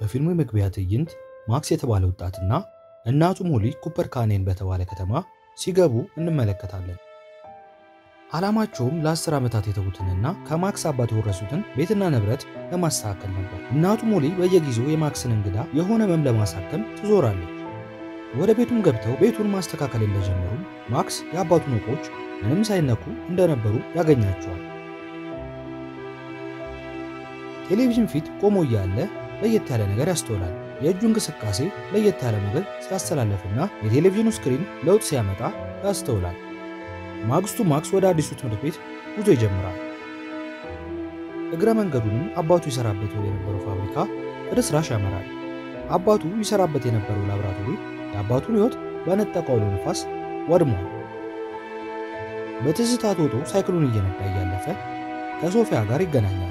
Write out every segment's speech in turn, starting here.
በፊልሙ የመግቢያ ትዕይንት ማክስ የተባለ ወጣትና እናቱ ሞሊ ኩፐር ካኔን በተባለ ከተማ ሲገቡ እንመለከታለን። ዓላማቸውም ለአስር ዓመታት የተዉትንና ከማክስ አባት የወረሱትን ቤትና ንብረት ለማስተካከል ነበር። እናቱ ሞሊ በየጊዜው የማክስን እንግዳ የሆነ ህመም ለማሳከም ትዞራለች። ወደ ቤቱም ገብተው ቤቱን ማስተካከል እንደጀመሩም ማክስ የአባቱን ዕቃዎች ምንም ሳይነኩ እንደነበሩ ያገኛቸዋል። ቴሌቪዥን ፊት ቆሞ እያለ ለየት ያለ ነገር ያስተውላል። የእጁ እንቅስቃሴ ለየት ያለ ሞገድ ሲያስተላለፍና የቴሌቪዥኑ ስክሪን ለውጥ ሲያመጣ ያስተውላል። ማግስቱ ማክስ ወደ አዲሱ ትምህርት ቤት ጉዞ ይጀምራል። እግረ መንገዱንም አባቱ ይሰራበት ወደ የነበረው ፋብሪካ ፍርስራሽ ያመራል። አባቱ ይሰራበት የነበረው ላብራቶሪ የአባቱን ሕይወት በነጠቀው አውሎ ነፋስ ወድሟል። በትዝታ ቶቶ ሳይክሉን እየነዳ እያለፈ ከሶፊያ ጋር ይገናኛል።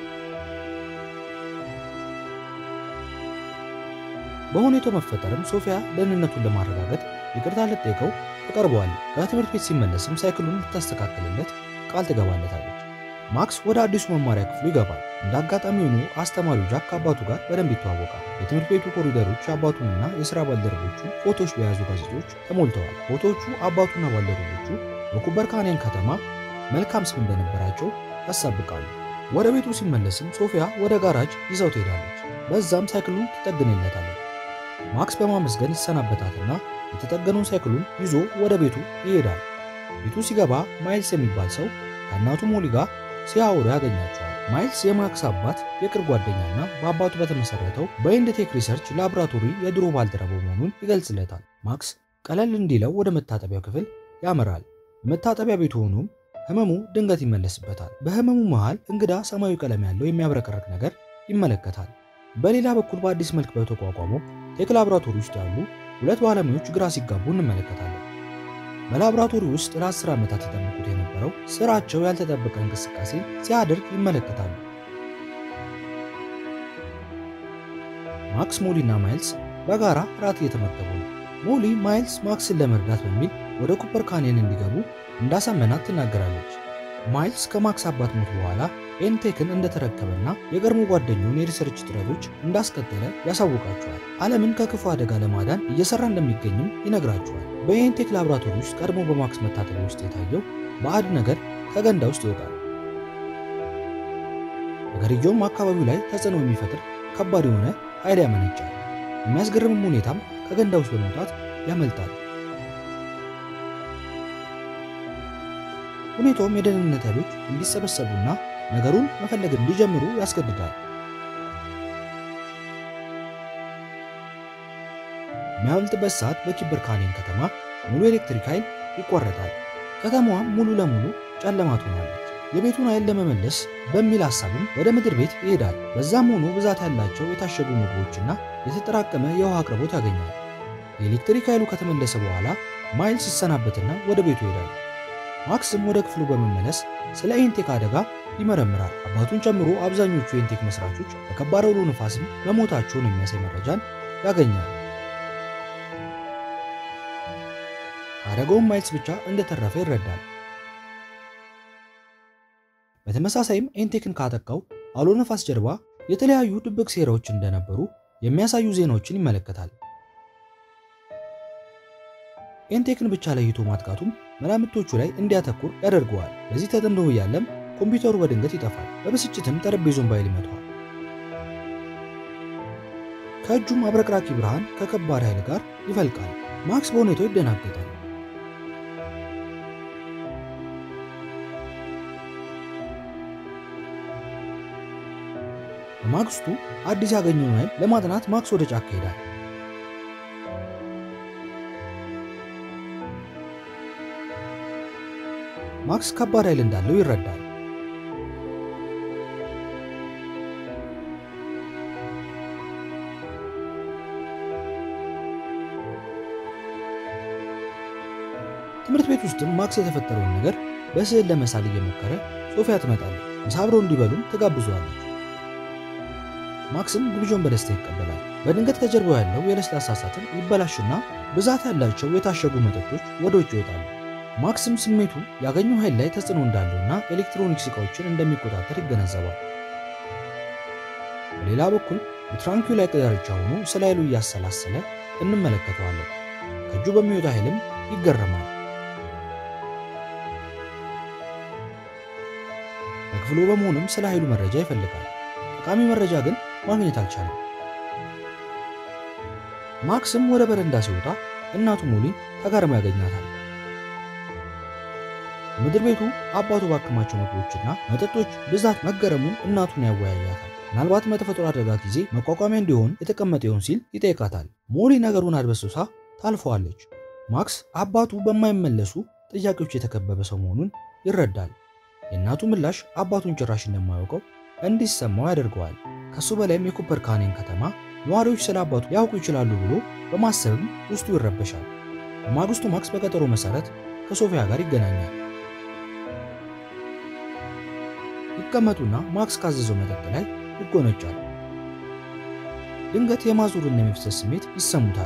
በሁኔታው መፈጠርም ሶፊያ ደህንነቱን ለማረጋገጥ ይቅርታ ልትጠይቀው ትቀርበዋለች። ከትምህርት ቤት ሲመለስም ሳይክሉን ልታስተካክልለት ቃል ትገባለታለች። ማክስ ወደ አዲሱ መማሪያ ክፍሉ ይገባል። እንደ አጋጣሚ ሆኖ አስተማሪው ጃክ ከአባቱ ጋር በደንብ ይተዋወቃል። የትምህርት ቤቱ ኮሪደሮች የአባቱንና የሥራ ባልደረቦቹ ፎቶዎች በያዙ ጋዜጦች ተሞልተዋል። ፎቶዎቹ አባቱና ባልደረቦቹ በኩፐር ካኔን ከተማ መልካም ስም እንደነበራቸው ያሳብቃሉ። ወደ ቤቱ ሲመለስም ሶፊያ ወደ ጋራጅ ይዘው ትሄዳለች። በዛም ሳይክሉን ትጠግንለታለች። ማክስ በማመስገን ይሰናበታትና የተጠገነውን ሳይክሉን ይዞ ወደ ቤቱ ይሄዳል። ቤቱ ሲገባ ማይልስ የሚባል ሰው ከእናቱ ሞሊ ጋር ሲያወሩ ያገኛቸዋል። ማይልስ የማክስ አባት የቅርብ ጓደኛና በአባቱ በተመሰረተው በኢንድቴክ ሪሰርች ላቦራቶሪ የድሮ ባልደረባው መሆኑን ይገልጽለታል። ማክስ ቀለል እንዲለው ወደ መታጠቢያው ክፍል ያመራል። መታጠቢያ ቤቱ ሆኖም ህመሙ ድንገት ይመለስበታል። በህመሙ መሃል እንግዳ ሰማያዊ ቀለም ያለው የሚያብረቀረቅ ነገር ይመለከታል። በሌላ በኩል በአዲስ መልክ በተቋቋመው ቴክ ላቦራቶሪ ውስጥ ያሉ ሁለት ባለሙያዎች ግራ ሲጋቡ እንመለከታለን። በላቦራቶሪ ውስጥ ለአስር ዓመታት የጠበቁት የነበረው ስራቸው ያልተጠበቀ እንቅስቃሴ ሲያደርግ ይመለከታሉ። ማክስ፣ ሞሊ እና ማይልስ በጋራ ራት እየተመገቡ ነው። ሞሊ ማይልስ ማክስን ለመርዳት በሚል ወደ ኩፐር ካኔን እንዲገቡ እንዳሳመናት ትናገራለች። ማይልስ ከማክስ አባት ሞት በኋላ ኤንቴክን እንደተረከበና የቀድሞ ጓደኛውን የሪሰርች ጥረቶች እንዳስቀጠለ ያሳውቃቸዋል። ዓለምን ከክፉ አደጋ ለማዳን እየሰራ እንደሚገኝም ይነግራቸዋል። በኤንቴክ ላቦራቶሪ ውስጥ ቀድሞ በማክስ መታጠቢያ ውስጥ የታየው ባዕድ ነገር ከገንዳ ውስጥ ይወጣል። ነገርየውም አካባቢው ላይ ተጽዕኖ የሚፈጥር ከባድ የሆነ ኃይል ያመነጫል። የሚያስገርምም ሁኔታም ከገንዳ ውስጥ በመውጣት ያመልጣል። ሁኔታውም የደህንነት ኃይሎች እንዲሰበሰቡና ነገሩን መፈለግ እንዲጀምሩ ያስገድዳል። የሚያመልጥበት ሰዓት በኩፐር ካኔን ከተማ ሙሉ ኤሌክትሪክ ኃይል ይቋረጣል። ከተማዋም ሙሉ ለሙሉ ጨለማ ትሆናለች። የቤቱን ኃይል ለመመለስ በሚል ሐሳብም ወደ ምድር ቤት ይሄዳል። በዛም ሆኖ ብዛት ያላቸው የታሸጉ ምግቦችና የተጠራቀመ የውሃ አቅርቦት ያገኛል። የኤሌክትሪክ ኃይሉ ከተመለሰ በኋላ ማይልስ ይሰናበትና ወደ ቤቱ ይሄዳል። ማክስም ወደ ክፍሉ በመመለስ ስለ ኤንቴክ አደጋ ይመረምራል። አባቱን ጨምሮ አብዛኞቹ የኤንቴክ መስራቾች በከባድ አውሎ ነፋስም መሞታቸውን የሚያሳይ መረጃን ያገኛል። አደጋውም ማይልስ ብቻ እንደተረፈ ይረዳል። በተመሳሳይም ኤንቴክን ካጠቃው አውሎ ነፋስ ጀርባ የተለያዩ ድብቅ ሴራዎች እንደነበሩ የሚያሳዩ ዜናዎችን ይመለከታል። ኤንቴክን ብቻ ለይቶ ማጥቃቱም መላምቶቹ ላይ እንዲያተኩር ያደርገዋል። በዚህ ተጠምዶ እያለም ኮምፒውተሩ በድንገት ይጠፋል። በብስጭትም ጠረጴዛውን ባይል ይመታዋል። ከእጁም አብረቅራቂ ብርሃን ከከባድ ኃይል ጋር ይፈልቃል። ማክስ በሁኔታው ይደናገጣል። በማግስቱ አዲስ ያገኘውን ኃይል ለማጥናት ማክስ ወደ ጫካ ይሄዳል። ማክስ ከባድ ኃይል እንዳለው ይረዳል። ትምህርት ቤት ውስጥም ማክስ የተፈጠረውን ነገር በስዕል ለመሳል እየሞከረ ሶፊያ ትመጣለች። ምሳ አብረው እንዲበሉም ትጋብዘዋለች። ማክስም ግብዣውን በደስታ ይቀበላል። በድንገት ከጀርባው ያለው የለስላሳ ሳጥን ይበላሽና ብዛት ያላቸው የታሸጉ መጠጦች ወደ ውጭ ይወጣሉ። ማክስም ስሜቱ ያገኘው ኃይል ላይ ተጽዕኖ እንዳለውና ኤሌክትሮኒክስ ዕቃዎችን እንደሚቆጣጠር ይገነዘባል። በሌላ በኩል የትራንኩላ ዳርቻ ሆኖ ስለ ኃይሉ እያሰላሰለ እንመለከተዋለን። ከእጁ በሚወጣ ኃይልም ይገረማል። በክፍሉ በመሆንም ስለ ኃይሉ መረጃ ይፈልጋል። ጠቃሚ መረጃ ግን ማግኘት አልቻለም። ማክስም ወደ በረንዳ ሲወጣ እናቱ ሞሊን ተገርማ ያገኛታል። ምድር ቤቱ አባቱ ባከማቸው ምግቦችና መጠጦች ብዛት መገረሙን እናቱን ያወያያታል። ምናልባት በተፈጥሮ አደጋ ጊዜ መቋቋሚያ እንዲሆን የተቀመጠ ይሆን ሲል ይጠይቃታል። ሞሊ ነገሩን አድበስብሳ ታልፈዋለች። ማክስ አባቱ በማይመለሱ ጥያቄዎች የተከበበ ሰው መሆኑን ይረዳል። የእናቱ ምላሽ አባቱን ጭራሽ እንደማያውቀው እንዲሰማው ያደርገዋል። ከሱ በላይም የኩፐር ካኔን ከተማ ነዋሪዎች ስለ አባቱ ሊያውቁ ይችላሉ ብሎ በማሰብም ውስጡ ይረበሻል። በማግስቱ ማክስ በቀጠሮ መሰረት ከሶፊያ ጋር ይገናኛል። ይቀመጡና ማክስ ካዘዘው መጠጥ ላይ ይጎነጫል። ድንገት የማዞርና የመፍሰስ ስሜት ይሰሙታል።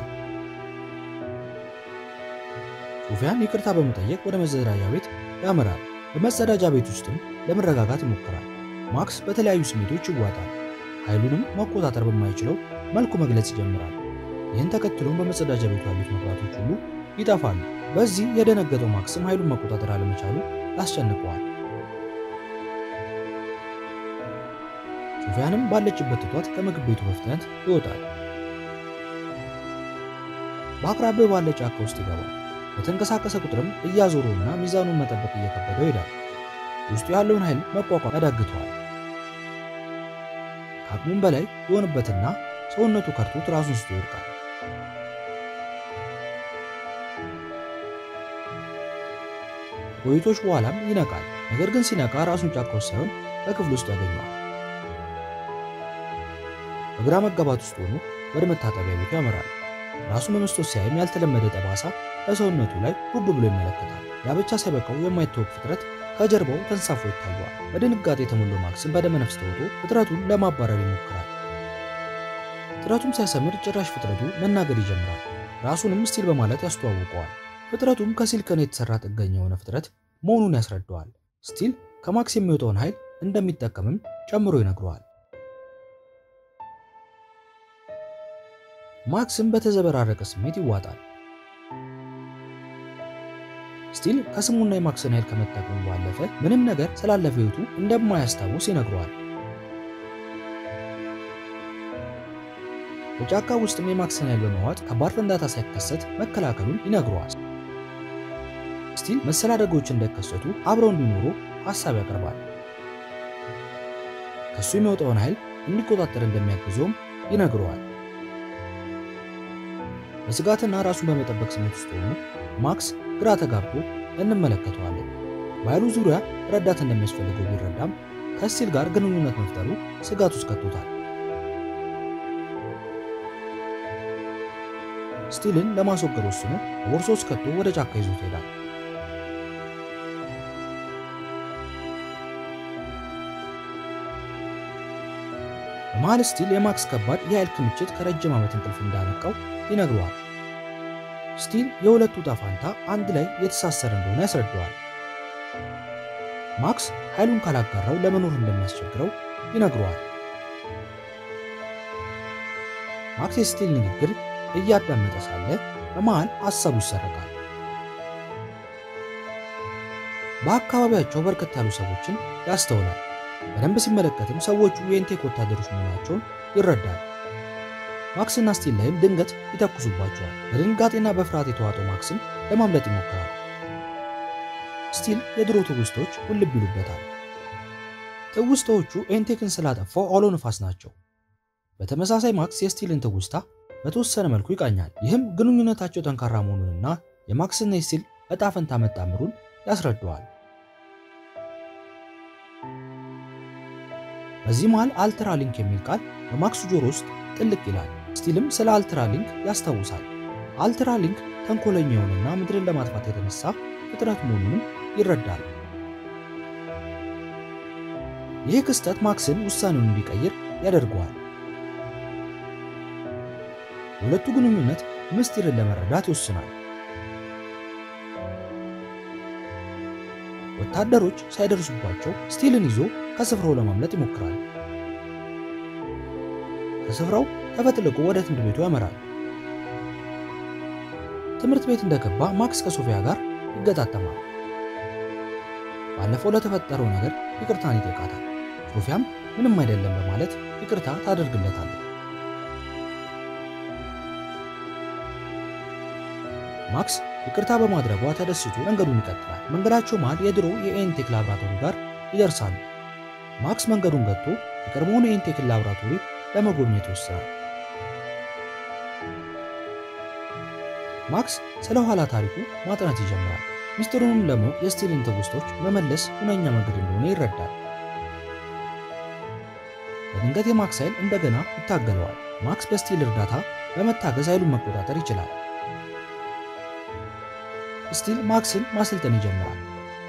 ሶፊያን ይቅርታ በመጠየቅ ወደ መጸዳጃ ቤት ያመራል። በመጸዳጃ ቤት ውስጥም ለመረጋጋት ይሞክራል። ማክስ በተለያዩ ስሜቶች ይዋጣል። ኃይሉንም መቆጣጠር በማይችለው መልኩ መግለጽ ይጀምራል። ይህን ተከትሎም በመጸዳጃ ቤቱ ያሉት መብራቶች ሁሉ ይጠፋሉ። በዚህ የደነገጠው ማክስም ኃይሉን መቆጣጠር አለመቻሉ ያስጨንቀዋል። ሶፊያንም ባለችበት ትቷት ከምግብ ቤቱ በፍጥነት ይወጣል። በአቅራቢያው ባለ ጫካ ውስጥ ይገባል። በተንቀሳቀሰ ቁጥርም እያዞረውና ሚዛኑን መጠበቅ እየከበደው ይሄዳል። ውስጡ ያለውን ኃይል መቋቋም ያዳግተዋል። ከአቅሙም በላይ የሆነበትና ሰውነቱ ከርቶት ራሱን ስቶ ይወድቃል። ቆይቶች በኋላም ይነቃል። ነገር ግን ሲነቃ ራሱን ጫካ ውስጥ ሳይሆን በክፍል ውስጥ ያገኘዋል። በግራ መጋባት ውስጥ ሆኖ ወደ መታጠቢያ ቤቱ ያመራል። ራሱን በመስታወት ሲያይም ያልተለመደ ጠባሳ በሰውነቱ ላይ ጉብ ብሎ ይመለከታል። ያ ብቻ ሳይበቃው የማይታወቅ ፍጥረት ከጀርባው ተንሳፎ ይታየዋል። በድንጋጤ የተሞላው ማክስም በደመ ነፍስ ተውጦ ፍጥረቱን ለማባረር ይሞክራል። ጥረቱም ሳይሰምር ጭራሽ ፍጥረቱ መናገር ይጀምራል። ራሱንም ስቲል በማለት ያስተዋውቀዋል። ፍጥረቱም ከሲሊከን የተሰራ ጥገኛ የሆነ ፍጥረት መሆኑን ያስረዳዋል። ስቲል ከማክስ የሚወጣውን ኃይል እንደሚጠቀምም ጨምሮ ይነግረዋል። ማክስም በተዘበራረቀ ስሜት ይዋጣል። ስቲል ከስሙና የማክስን ኃይል ከመጠቀሙ ባለፈ ምንም ነገር ስላለፈ ሕይወቱ እንደማያስታውስ ይነግረዋል። በጫካ ውስጥም የማክስን ኃይል በመዋጥ ከባድ ፍንዳታ ሳይከሰት መከላከሉን ይነግረዋል። ስቲል መሰል አደጋዎች እንዳይከሰቱ አብረው እንዲኖሩ ሀሳብ ያቀርባል። ከሱ የሚወጣውን ኃይል እንዲቆጣጠር እንደሚያግዘውም ይነግረዋል። በስጋትና ራሱን በመጠበቅ ስሜት ውስጥ ሆኖ ማክስ ግራ ተጋብቶ እንመለከተዋለን። በኃይሉ ዙሪያ ረዳት እንደሚያስፈልገው ቢረዳም ከስቲል ጋር ግንኙነት መፍጠሩ ስጋት ውስጥ ከቶታል። ስቲልን ለማስወገድ ወስኖ በቦርሳ ውስጥ ከቶ ወደ ጫካ ይዞት ይሄዳል። በመሃል ስቲል የማክስ ከባድ የኃይል ክምችት ከረጅም ዓመት እንቅልፍ እንዳነቃው ይነግረዋል። ስቲል የሁለቱ ዕጣ ፈንታ አንድ ላይ የተሳሰረ እንደሆነ ያስረዳዋል። ማክስ ኃይሉን ካላጋራው ለመኖር እንደሚያስቸግረው ይነግረዋል። ማክስ የስቲል ንግግር እያዳመጠ ሳለ በመሃል ሐሳቡ ይሰረቃል። በአካባቢያቸው በርከት ያሉ ሰዎችን ያስተውላል። በደንብ ሲመለከትም ሰዎቹ የኢንቴክ ወታደሮች መሆናቸውን ይረዳል። ማክስና ስቲል ላይም ድንገት ይተኩሱባቸዋል። በድንጋጤና በፍርሃት የተዋጠው ማክስም ለማምለጥ ይሞክራል። ስቲል የድሮ ትውስታዎች ውልብ ይሉበታል። ትውስታዎቹ ኤንቴክን ስላጠፋው አውሎ ነፋስ ናቸው። በተመሳሳይ ማክስ የስቲልን ትውስታ በተወሰነ መልኩ ይቃኛል። ይህም ግንኙነታቸው ጠንካራ መሆኑንና የማክስና የስቲል እጣ ፈንታ መጣምሩን ያስረዳዋል። በዚህ መሃል አልትራሊንክ የሚል ቃል በማክስ ጆሮ ውስጥ ጥልቅ ይላል። ስቲልም ስለ አልትራሊንክ ያስታውሳል። አልትራሊንክ ተንኮለኛ የሆነና ምድርን ለማጥፋት የተነሳ ፍጥረት መሆኑንም ይረዳል። ይህ ክስተት ማክስን ውሳኔውን እንዲቀይር ያደርገዋል። የሁለቱ ግንኙነት ምስጢርን ለመረዳት ይወስናል። ወታደሮች ሳይደርሱባቸው ስቲልን ይዞ ከስፍራው ለማምለጥ ይሞክራል። ከስፍራው ተፈጥልቆ ወደ ትምህርት ቤቱ ያመራል። ትምህርት ቤት እንደገባ ማክስ ከሶፊያ ጋር ይገጣጠማል። ባለፈው ለተፈጠረው ነገር ይቅርታን ይጠይቃታል። ሶፊያም ምንም አይደለም በማለት ይቅርታ ታደርግለታለች። ማክስ ይቅርታ በማድረጓ ተደስቶ መንገዱን ይቀጥላል። መንገዳቸው መሃል የድሮ የኤንቴክ ላብራቶሪ ጋር ይደርሳሉ። ማክስ መንገዱን ገጥቶ የቀድሞውን የኤንቴክ ላብራቶሪ ለመጎብኘት ይወስናል። ማክስ ስለ ኋላ ታሪኩ ማጥናት ይጀምራል። ሚስጥሩንም ለማወቅ የስቲልን ትውስቶች መመለስ ሁነኛ መንገድ እንደሆነ ይረዳል። በድንገት የማክስ ኃይል እንደገና ይታገለዋል። ማክስ በስቲል እርዳታ በመታገዝ ኃይሉን መቆጣጠር ይችላል። ስቲል ማክስን ማሰልጠን ይጀምራል።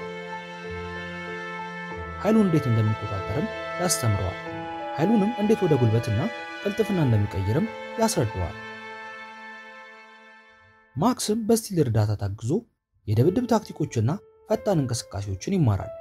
ኃይሉን እንዴት እንደሚቆጣጠርም ያስተምረዋል። ኃይሉንም እንዴት ወደ ጉልበትና ቅልጥፍና እንደሚቀይርም ያስረዳዋል። ማክስም በስቲል እርዳታ ታግዞ የድብድብ ታክቲኮችና ፈጣን እንቅስቃሴዎችን ይማራል።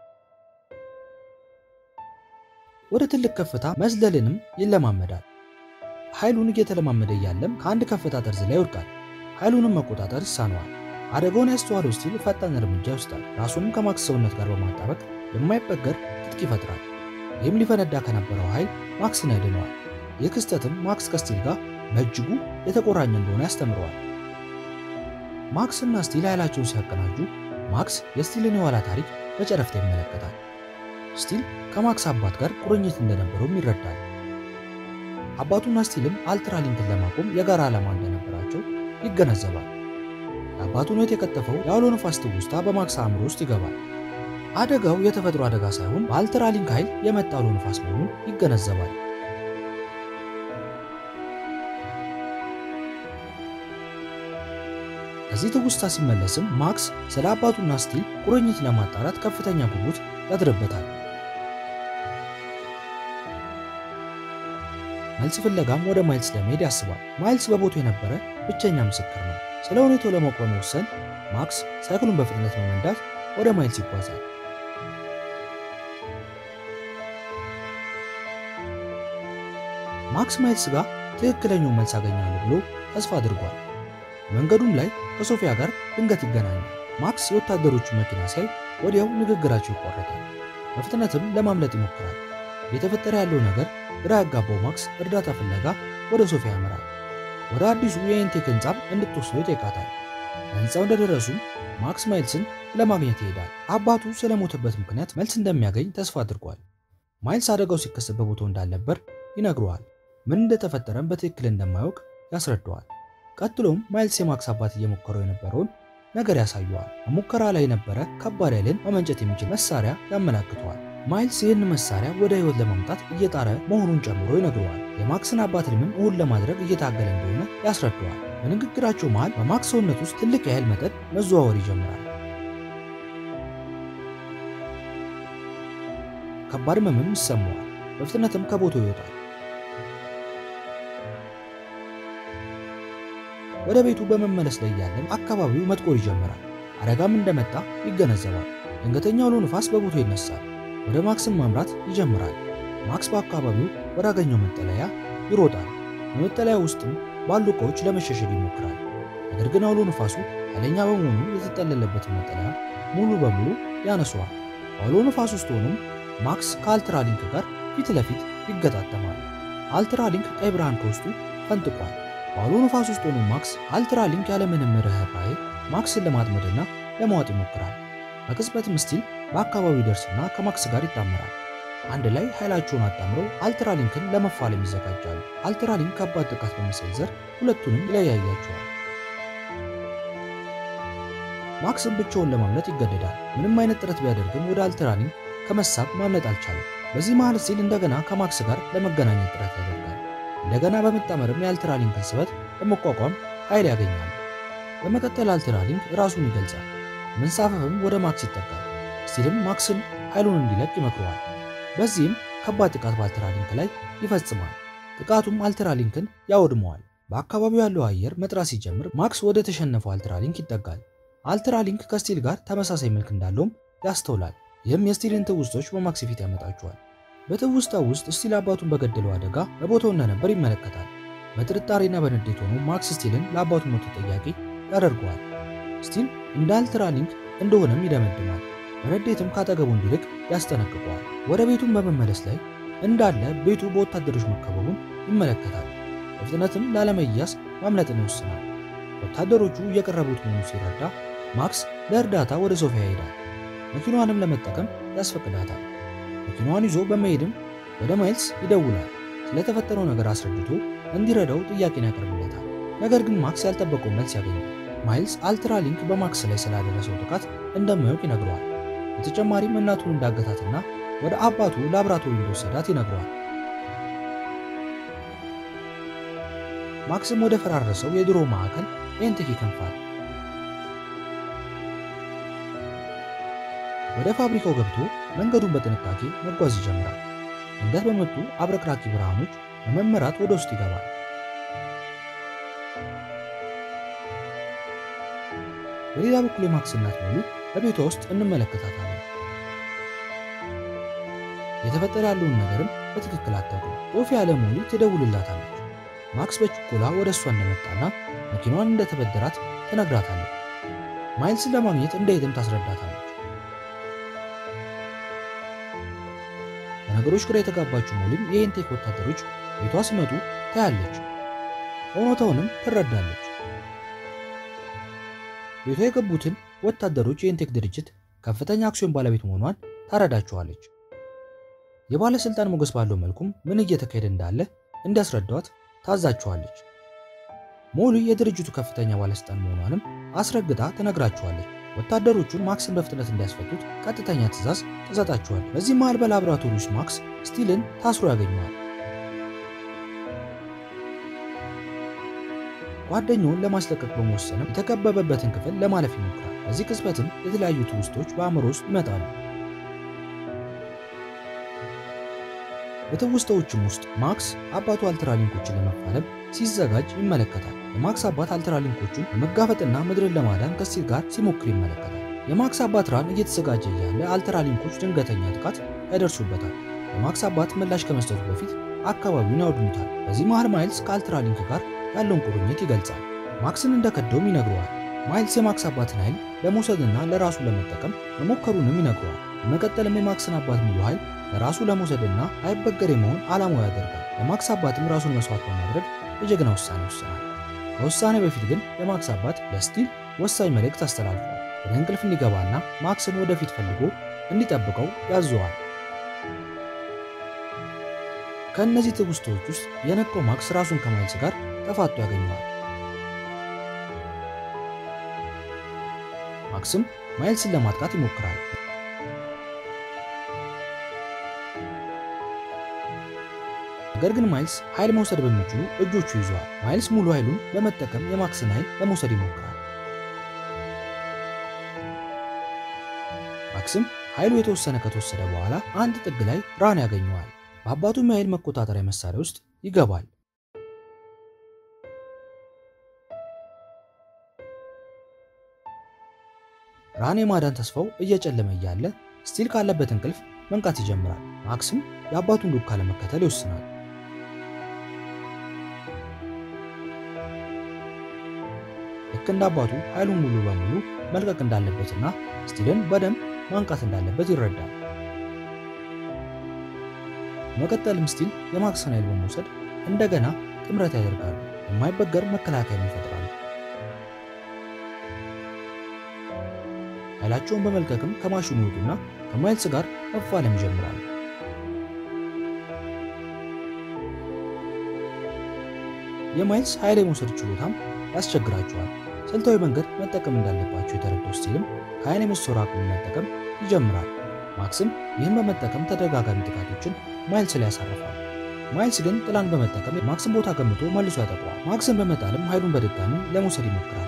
ወደ ትልቅ ከፍታ መዝለልንም ይለማመዳል። ኃይሉን እየተለማመደ እያለም ከአንድ ከፍታ ጠርዝ ላይ ይወድቃል። ኃይሉንም መቆጣጠር ይሳነዋል። አደጋውን ያስተዋለው ስቲል ፈጣን እርምጃ ይወስዳል። ራሱንም ከማክስ ሰውነት ጋር በማጣበቅ የማይበገር ትጥቅ ይፈጥራል። ይህም ሊፈነዳ ከነበረው ኃይል ማክስን ያድነዋል። ይህ ክስተትም ማክስ ከስቲል ጋር በእጅጉ የተቆራኘ እንደሆነ ያስተምረዋል። ማክስ እና ስቲል ኃይላቸውን ሲያቀናጁ ማክስ የስቲልን የኋላ ታሪክ በጨረፍታ ይመለከታል። ስቲል ከማክስ አባት ጋር ቁርኝት እንደነበረውም ይረዳል። አባቱና ስቲልም አልትራሊንክን ለማቆም የጋራ ዓላማ እንደነበራቸው ይገነዘባል። የአባቱን ሕይወት የቀጠፈው የአውሎ ነፋስ ትውስታ በማክስ አእምሮ ውስጥ ይገባል። አደጋው የተፈጥሮ አደጋ ሳይሆን በአልትራሊንክ ኃይል የመጣ አውሎ ነፋስ መሆኑን ይገነዘባል። ከዚህ ትውስታ ሲመለስም ማክስ ስለ አባቱና ስቲል ቁርኝት ለማጣራት ከፍተኛ ጉጉት ያድርበታል። መልስ ፍለጋም ወደ ማይልስ ለመሄድ ያስባል። ማይልስ በቦታው የነበረ ብቸኛ ምስክር ነው። ስለ ሁኔታው ለማወቅ በመወሰን ማክስ ሳይክሉን በፍጥነት በመንዳት ወደ ማይልስ ይጓዛል። ማክስ ማይልስ ጋር ትክክለኛውን መልስ አገኛለሁ ብሎ ተስፋ አድርጓል። መንገዱም ላይ ከሶፊያ ጋር ድንገት ይገናኛል። ማክስ የወታደሮቹን መኪና ሲያይ ወዲያው ንግግራቸው ይቋረጣል። በፍጥነትም ለማምለጥ ይሞክራል። እየተፈጠረ ያለው ነገር ግራ ያጋባው ማክስ እርዳታ ፍለጋ ወደ ሶፊያ ያመራል። ወደ አዲሱ የኢንቴክ ህንፃም እንድትወስዶ ይጠይቃታል። በህንፃው እንደደረሱም ማክስ ማይልስን ለማግኘት ይሄዳል። አባቱ ስለሞተበት ምክንያት መልስ እንደሚያገኝ ተስፋ አድርጓል። ማይልስ አደጋው ሲከሰት በቦታው እንዳልነበር ይነግረዋል። ምን እንደተፈጠረም በትክክል እንደማያውቅ ያስረዳዋል። ቀጥሎም ማይልስ የማክስ አባት እየሞከረው የነበረውን ነገር ያሳየዋል። በሙከራ ላይ የነበረ ከባድ ኃይልን ማመንጨት የሚችል መሳሪያ ያመላክተዋል። ማይልስ ይህን መሳሪያ ወደ ህይወት ለማምጣት እየጣረ መሆኑን ጨምሮ ይነግረዋል። የማክስን አባት ህልምም እውን ለማድረግ እየታገለ እንደሆነ ያስረዳዋል። በንግግራቸው መሃል በማክስ ሰውነት ውስጥ ትልቅ የኃይል መጠን መዘዋወር ይጀምራል። ከባድ ህመምም ይሰማዋል። በፍጥነትም ከቦታው ይወጣል። ወደ ቤቱ በመመለስ ላይ ያለም አካባቢው መጥቆር ይጀምራል። አደጋም እንደመጣ ይገነዘባል። ድንገተኛ አውሎ ንፋስ በቦታው ይነሳል። ወደ ማክስም ማምራት ይጀምራል። ማክስ በአካባቢው ወዳገኘው መጠለያ ይሮጣል። በመጠለያ ውስጥም ባሉ ዕቃዎች ለመሸሸግ ይሞክራል። ነገር ግን አውሎ ንፋሱ ኃይለኛ በመሆኑ የተጠለለበትን መጠለያ ሙሉ በሙሉ ያነሰዋል። በአውሎ ንፋስ ውስጥ ሆኖም ማክስ ከአልትራሊንክ ጋር ፊት ለፊት ይገጣጠማል። አልትራሊንክ ቀይ ብርሃን ከውስጡ ፈንጥቋል። በአውሎ ንፋስ ውስጥ ሆኖ ማክስ አልትራሊንክ ያለምንም ርኅራኄ ማክስን ለማጥመድና ለማዋጥ ይሞክራል። በቅጽበትም ስቲል በአካባቢው ይደርስና ከማክስ ጋር ይጣመራል። አንድ ላይ ኃይላቸውን አጣምረው አልትራሊንክን ለመፋለም ይዘጋጃሉ። አልትራሊንክ ከባድ ጥቃት በመሰንዘር ሁለቱንም ይለያያቸዋል። ማክስም ብቻውን ለማምለጥ ይገደዳል። ምንም አይነት ጥረት ቢያደርግም ወደ አልትራሊንክ ከመሳብ ማምለጥ አልቻለም። በዚህ መሃል ስቲል እንደገና ከማክስ ጋር ለመገናኘት ጥረት ያደርጋል። እንደገና በመጣመርም የአልትራሊንክን ስበት ለመቋቋም ኃይል ያገኛል። በመቀጠል አልትራሊንክ ራሱን ይገልጻል። መንሳፈፍም ወደ ማክስ ይጠጋል። ስቲልም ማክስን ኃይሉን እንዲለቅ ይመክረዋል። በዚህም ከባድ ጥቃት በአልትራሊንክ ላይ ይፈጽማል። ጥቃቱም አልትራሊንክን ያወድመዋል። በአካባቢው ያለው አየር መጥራት ሲጀምር ማክስ ወደ ተሸነፈው አልትራሊንክ ይጠጋል። አልትራሊንክ ከስቲል ጋር ተመሳሳይ መልክ እንዳለውም ያስተውላል። ይህም የስቲልን ትውስቶች በማክስ ፊት ያመጣቸዋል። በትውስታው ውስት ስቲል አባቱን በገደለው አደጋ በቦታው እንደነበር ይመለከታል። በጥርጣሬና በንዴት ሆኖ ማክስ ስቲልን ለአባቱ ሞት ተጠያቂ ያደርገዋል። ስቲል እንደ አልትራሊንክ እንደሆነም ይደመድማል። በንዴትም ካጠገቡ እንዲርቅ ያስጠነቅቀዋል። ወደ ቤቱም በመመለስ ላይ እንዳለ ቤቱ በወታደሮች መከበቡን ይመለከታል። በፍጥነትም ላለመያዝ ማምለጥን ይወስናል። ወታደሮቹ እየቀረቡት መሆኑ ሲረዳ ማክስ ለእርዳታ ወደ ሶፊያ ይሄዳል። መኪናዋንም ለመጠቀም ያስፈቅዳታል። መኪናዋን ይዞ በመሄድም ወደ ማይልስ ይደውላል። ስለተፈጠረው ነገር አስረድቶ እንዲረዳው ጥያቄን ያቀርብለታል። ነገር ግን ማክስ ያልጠበቀው መልስ ያገኛል። ማይልስ አልትራሊንክ በማክስ ላይ ስላደረሰው ጥቃት እንደማያውቅ ይነግረዋል። በተጨማሪም እናቱን እንዳገታትና ወደ አባቱ ላብራቶሪ እንደወሰዳት ይነግረዋል። ማክስም ወደ ፈራረሰው የድሮ ማዕከል ኤንቴክ ይከንፋል። ወደ ፋብሪካው ገብቶ መንገዱን በጥንቃቄ መጓዝ ይጀምራል። ድንገት በመጡ አብረቅራቂ ብርሃኖች በመመራት ወደ ውስጥ ይገባል። በሌላ በኩል የማክስ እናት ሞሊ በቤቷ ውስጥ እንመለከታታለን። የተፈጠረ ያለውን ነገርም በትክክል አታውቅም። ሶፊያ ለሞሊ ትደውልላታለች። ማክስ በችኮላ ወደ እሷ እንደመጣና መኪናዋን እንደተበደራት ትነግራታለች። ማይልስን ለማግኘት እንደሄድም ታስረዳታለች። በነገሮች ግራ የተጋባችው ሞሊም የኢንቴክ ወታደሮች ቤቷ ሲመጡ ታያለች። እውነታውንም ትረዳለች። ቤቷ የገቡትን ወታደሮች የኢንቴክ ድርጅት ከፍተኛ አክሲዮን ባለቤት መሆኗን ታረዳቸዋለች። የባለሥልጣን ሞገስ ባለው መልኩም ምን እየተካሄደ እንዳለ እንዲያስረዳዋት ታዛቸዋለች። ሞሊ የድርጅቱ ከፍተኛ ባለሥልጣን መሆኗንም አስረግጣ ትነግራቸዋለች። ወታደሮቹን ማክስን በፍጥነት እንዲያስፈቱት ቀጥተኛ ትዕዛዝ ትሰጣቸዋል። በዚህ መሃል በላቦራቶሪ ውስጥ ማክስ ስቲልን ታስሮ ያገኘዋል። ጓደኛውን ለማስለቀቅ በመወሰንም የተከበበበትን ክፍል ለማለፍ ይሞክራል። በዚህ ቅጽበትም የተለያዩ ትውስቶች በአእምሮ ውስጥ ይመጣሉ። በትውስታዎችም ውስጥ ማክስ አባቱ አልትራሊንኮችን ለመፋለም ሲዘጋጅ ይመለከታል። የማክስ አባት አልትራሊንኮቹን ለመጋፈጥና ምድርን ለማዳን ከስቲል ጋር ሲሞክር ይመለከታል። የማክስ አባት ራን እየተዘጋጀ ያለ አልትራሊንኮች ድንገተኛ ጥቃት ያደርሱበታል። የማክስ አባት ምላሽ ከመስጠቱ በፊት አካባቢውን ያወድሙታል። በዚህ መሃል ማይልስ ከአልትራሊንክ ጋር ያለውን ቁርኝት ይገልጻል። ማክስን እንደከደውም ይነግረዋል። ማይልስ የማክስ አባትን ኃይል ለመውሰድና ለራሱ ለመጠቀም መሞከሩንም ይነግረዋል። በመቀጠልም የማክስን አባት ሙሉ ኃይል ለራሱ ለመውሰድና አይበገሬ መሆን ዓላማው ያደርጋል። የማክስ አባትም ራሱን መስዋዕት በማድረግ የጀግና ውሳኔ ይወስናል። ከውሳኔ በፊት ግን የማክስ አባት ለስቲል ወሳኝ መልእክት አስተላልፏል። ወደ እንቅልፍ እንዲገባና ማክስን ወደፊት ፈልጎ እንዲጠብቀው ያዘዋል። ከእነዚህ ትውስቶች ውስጥ የነቃው ማክስ ራሱን ከማይልስ ጋር ተፋቶ ያገኘዋል። ማክስም ማይልስን ለማጥቃት ይሞክራል። ነገር ግን ማይልስ ኃይል መውሰድ በሚችሉ እጆቹ ይዘዋል። ማይልስ ሙሉ ኃይሉን በመጠቀም የማክስን ኃይል ለመውሰድ ይሞክራል። ማክስም ኃይሉ የተወሰነ ከተወሰደ በኋላ አንድ ጥግ ላይ ራን ያገኘዋል። በአባቱም የኃይል መቆጣጠሪያ መሳሪያ ውስጥ ይገባል። ራን የማዳን ተስፋው እየጨለመ እያለ ስቲል ካለበት እንቅልፍ መንቃት ይጀምራል። ማክስም የአባቱን ዱካ ለመከተል ይወስናል። ልክ እንደ አባቱ ኃይሉን ሙሉ በሙሉ መልቀቅ እንዳለበትና ስቲልን በደንብ ማንቃት እንዳለበት ይረዳል። መቀጠልም ስቲል የማክስን ኃይል በመውሰድ እንደገና ጥምረት ያደርጋሉ። የማይበገር መከላከያ ይፈጥራሉ። ኃይላቸውን በመልቀቅም ከማሽኑ ይወጡና ከማይልስ ጋር መፋለም ይጀምራሉ። የማይልስ ኃይል የመውሰድ ችሎታም ያስቸግራቸዋል። ስልታዊ መንገድ መጠቀም እንዳለባቸው የተረዳው ስቲልም ከኃይል የመሰወር መጠቀም ይጀምራል። ማክስም ይህን በመጠቀም ተደጋጋሚ ጥቃቶችን ማይልስ ላይ ያሳርፋል። ማይልስ ግን ጥላን በመጠቀም ማክስን ቦታ ገምቶ መልሶ ያጠቋል። ማክስን በመጣልም ኃይሉን በድጋሚ ለመውሰድ ይሞክራል።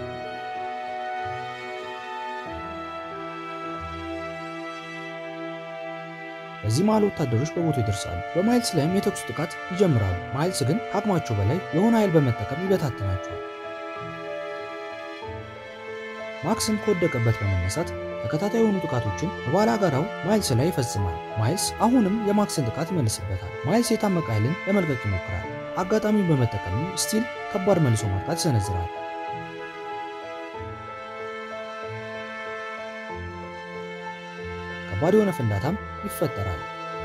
በዚህ መሃል ወታደሮች በቦታው ይደርሳሉ። በማይልስ ላይም የተኩስ ጥቃት ይጀምራሉ። ማይልስ ግን አቅማቸው በላይ የሆነ ኃይል በመጠቀም ይበታትናቸዋል። ማክስም ከወደቀበት በመነሳት ተከታታይ የሆኑ ጥቃቶችን በባላጋራው ማይልስ ላይ ይፈጽማል። ማይልስ አሁንም የማክስን ጥቃት ይመልስበታል። ማይልስ የታመቀ ኃይልን ለመልቀቅ ይሞክራል። አጋጣሚውን በመጠቀም ስቲል ከባድ መልሶ ማጥቃት ይሰነዝራል። ከባድ የሆነ ፍንዳታም ይፈጠራል።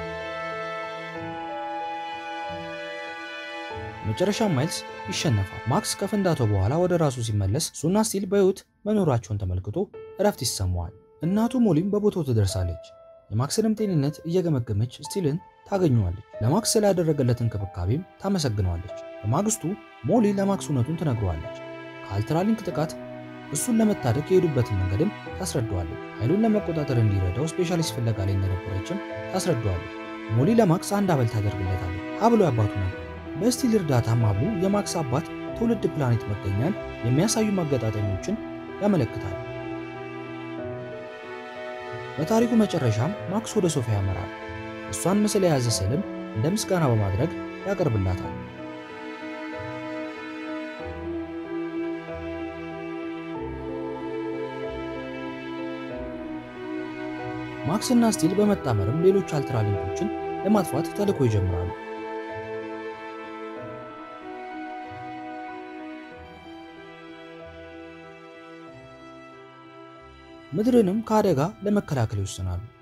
መጨረሻ ማይልስ ይሸነፋል። ማክስ ከፍንዳታው በኋላ ወደ ራሱ ሲመለስ እሱና ስቲል በሕይወት መኖራቸውን ተመልክቶ እረፍት ይሰማዋል። እናቱ ሞሊም በቦታው ትደርሳለች። የማክስንም ጤንነት እየገመገመች ስቲልን ታገኘዋለች። ለማክስ ስላደረገለት እንክብካቤም ታመሰግነዋለች። በማግስቱ ሞሊ ለማክስ እውነቱን ትነግረዋለች። ከአልትራሊንክ ጥቃት እሱን ለመታደግ የሄዱበትን መንገድም ታስረዳዋለች። ኃይሉን ለመቆጣጠር እንዲረዳው ስፔሻሊስት ፍለጋ ላይ እንደነበረችም ታስረዳዋለች። ሞሊ ለማክስ አንድ አበል ታደርግለታለች። ሀብሎ ያባቱ ነበር። በስቲል እርዳታ ማብሉ የማክስ አባት ትውልድ ፕላኔት መገኛን የሚያሳዩ ማገጣጠሚዎችን ያመለክታል። በታሪኩ መጨረሻም ማክስ ወደ ሶፊያ ያመራል። እሷን ምስል የያዘ ስዕልም እንደ ምስጋና በማድረግ ያቀርብላታል። ማክስ እና ስቲል በመጣመርም ሌሎች አልትራሊንኮችን ለማጥፋት ተልዕኮ ይጀምራሉ። ምድርንም ከአደጋ ለመከላከል ይወስናሉ።